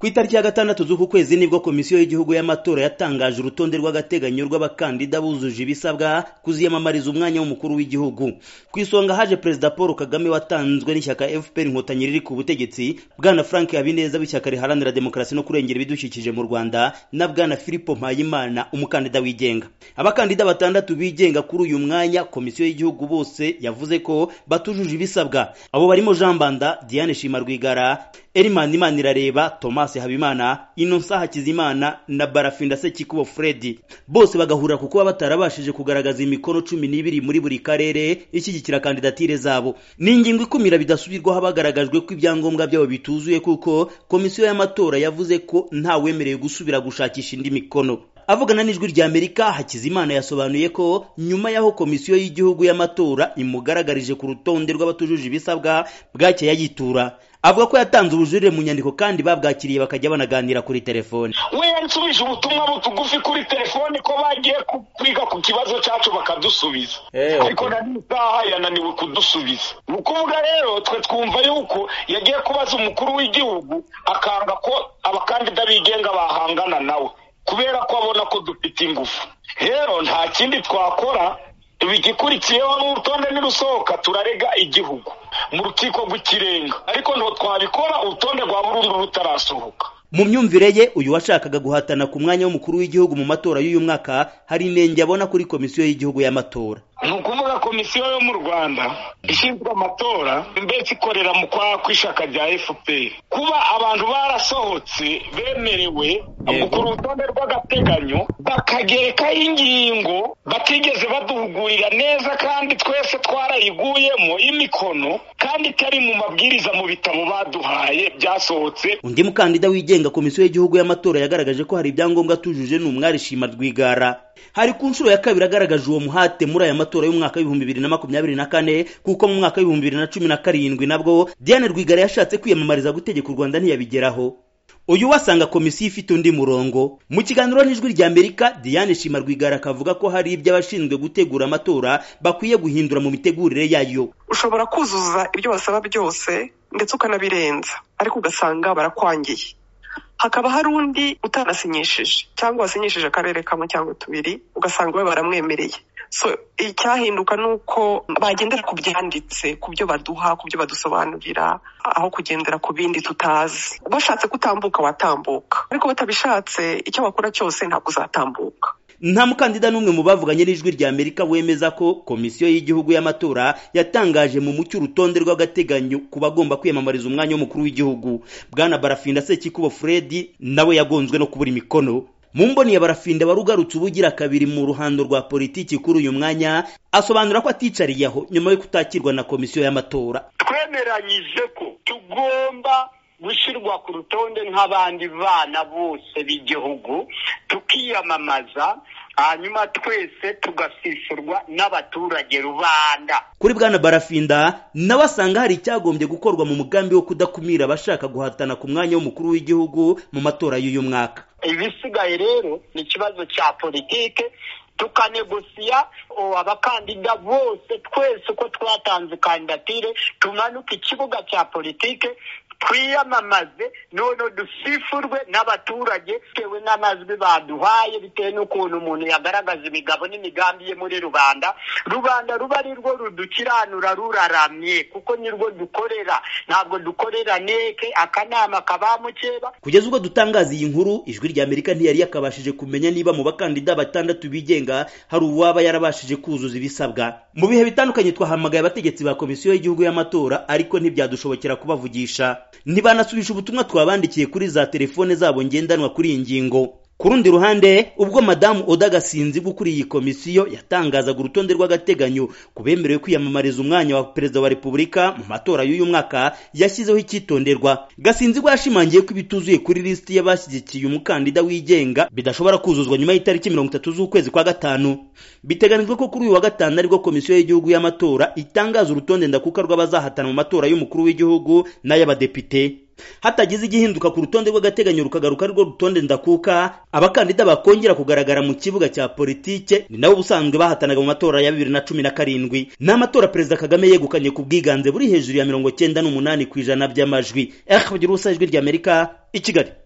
ku itariki ya gatandatu z'uku kwezi nibwo komisiyo y'igihugu y'amatora yatangaje urutonde rw'agateganyo rw'abakandida bujuje ibisabwa kuziyamamariza umwanya w'umukuru w'igihugu ku isonga haje perezida paul kagame watanzwe n'ishyaka fpr inkotanyi riri ku butegetsi bwana frank habineza w'ishyaka riharanira demokarasi no kurengera ibidukikije mu rwanda na bwana filipo mpayimana umukandida wigenga abakandida batandatu bigenga kuri uyu mwanya komisiyo y'igihugu bose yavuze ko batujuje ibisabwa abo barimo jean banda diane shima rwigara erimani imanirareba thomas Thomas Habimana, Innocent Hakizimana na Barafinda Sekikubo Fred. Bose bagahura kuko batarabashije kugaragaza imikono cumi n'ibiri muri buri karere ishyigikira kandidatire zabo. Ni ingingo ikumira bidasubirwaho bagaragajwe ko ibyangombwa byabo bituzuye kuko komisiyo y'amatora yavuze ko ntawemerewe gusubira gushakisha indi mikono. avugana n'ijwi ry'amerika hakizimana yasobanuye ko nyuma y'aho komisiyo y'igihugu y'amatora imugaragarije ku rutonde rw'abatujuje ibisabwa bwake yayitura avuga ko yatanze ubujurire mu nyandiko kandi babwakiriye bakajya banaganira kuri telefone we yansubije ubutumwa butugufi kuri telefone ko bagiye kwiga ku kibazo cyacu bakadusubiza ariko na n'isaha yananiwe kudusubiza ni ukuvuga rero twe twumva yuko yagiye kubaza umukuru w'igihugu akanga ko abakandida bigenga bahangana nawe kubera ko abona ko dufite ingufu rero nta kindi twakora bigikurikiyeho n'urutonde nirusohoka turarega igihugu mu rukiko rw'ikirenga ariko ntabwo twabikora urutonde rwa burundu rutarasohoka mu myumvire ye uyu washakaga guhatana ku mwanya w'umukuru w'igihugu mu matora y'uyu mwaka hari inenge abona kuri komisiyo y'igihugu y'amatora ni ukuvuga komisiyo yo mu rwanda ishinzwe amatora mbese ikorera mu kwa kw'ishyaka rya fpr kuba abantu barasohotse bemerewe gukora urutonde rw'agateganyo bakagerekaho ingingo batigeze baduhugurira neza kandi twese twarayiguyemo imikono kandi itari mu mabwiriza mu bitabo baduhaye byasohotse undi mukandida wigenga komisiyo y'igihugu y'amatora yagaragaje ko hari ibyangombwa atujuje ni umwari shima rwigara hari ku nshuro ya kabiri agaragaje uwo muhate muri aya matora y'umwaka w'ibihumbi bibiri na makumyabiri na kane kuko mu mwaka w'ibihumbi bibiri na cumi na karindwi nabwo diane rwigara yashatse kwiyamamariza gutegeka u rwanda ntiyabigeraho uyu wasanga komisiyo ifite undi murongo mu kiganiro n'ijwi ry'amerika diane shima rwigara akavuga ko hari ibyo abashinzwe gutegura amatora bakwiye guhindura mu mitegurire yayo ushobora kuzuza ibyo basaba byose ndetse ukanabirenza ariko ugasanga barakwangiye hakaba hari undi utanasinyishije cyangwa wasinyishije akarere kamwe cyangwa tubiri ugasanga we baramwemereye so icyahinduka ni uko bagendera ku byanditse ku byo baduha ku byo badusobanurira aho kugendera ku bindi tutazi bashatse kutambuka watambuka ariko batabishatse icyo bakora cyose ntabwo uzatambuka nta mukandida n'umwe mu bavuganye n'ijwi ry'amerika wemeza ko komisiyo y'igihugu y'amatora yatangaje mu mucyo urutonde rw'agateganyo ku bagomba kwiyamamariza umwanya w'umukuru w'igihugu bwana barafinda sekikubo fred nawe yagonzwe no kubura imikono mu mboni ya barafinda wari ugarutse ubugira kabiri mu ruhando rwa politiki kuri uyu mwanya asobanura ko aticariye aho nyuma yo kutakirwa na komisiyo y'amatora twemeranyije ko tugomba gushyirwa ku rutonde nk'abandi bana bose b'igihugu tukiyamamaza hanyuma twese tugasishurwa n'abaturage rubanda kuri bwana barafinda nawe asanga hari icyagombye gukorwa mu mugambi wo kudakumira abashaka guhatana ku mwanya w'umukuru w'igihugu mu matora y'uyu mwaka ibisigaye rero ni ikibazo cya politike tukanegosiya abakandida bose twese uko twatanze kandidatire tumanuke ikibuga cya politike twiyamamaze noneho dusifurwe n'abaturage bitewe n'amajwi baduhaye bitewe n'ukuntu umuntu yagaragaza imigabo n'imigambi ye muri rubanda rubanda ruba ari rwo rudukiranura ruraramye kuko ni rwo dukorera ntabwo dukorera neke akanama kabamukeba kugeza ubwo dutangaza iyi nkuru ijwi ry'amerika ntiyari yakabashije kumenya niba mu bakandida batandatu bigenga hari uwaba yarabashije kuzuza ibisabwa mu bihe bitandukanye twahamagaye abategetsi ba komisiyo y'igihugu y'amatora ariko ntibyadushobokera kubavugisha ntibanasubisha ubutumwa twabandikiye kuri za telefone zabo ngendanwa kuri iyi ngingo ku rundi ruhande ubwo madamu oda gasinzi ukuriye iyi komisiyo yatangazaga urutonde rw'agateganyo ku bemerewe kwiyamamariza umwanya wa perezida wa repubulika mu matora y'uyu mwaka yashyizeho icyitonderwa gasinzi yashimangiye ko ibituzuye kuri lisiti y'abashyigikiye umukandida wigenga bidashobora kuzuzwa nyuma y'itariki mirongo itatu z'ukwezi kwa gatanu biteganijwe ko kuri uyu wa gatanu aribwo komisiyo y'igihugu y'amatora itangaza urutonde ndakuka rw'abazahatana mu matora y'umukuru w'igihugu n'ay'abadepite hatagize igihinduka ku rutonde rw'agateganyo rukagaruka ari rwo rutonde ndakuka abakandida bakongera kugaragara mu kibuga cya politike ni nabo ubusanzwe bahatanaga mu matora ya bibiri na cumi na karindwi ni amatora perezida kagame yegukanye ku bwiganze buri hejuru ya mirongo cyenda n'umunani ku ijana by'amajwi rfd rusa ijwi ry'amerika i kigali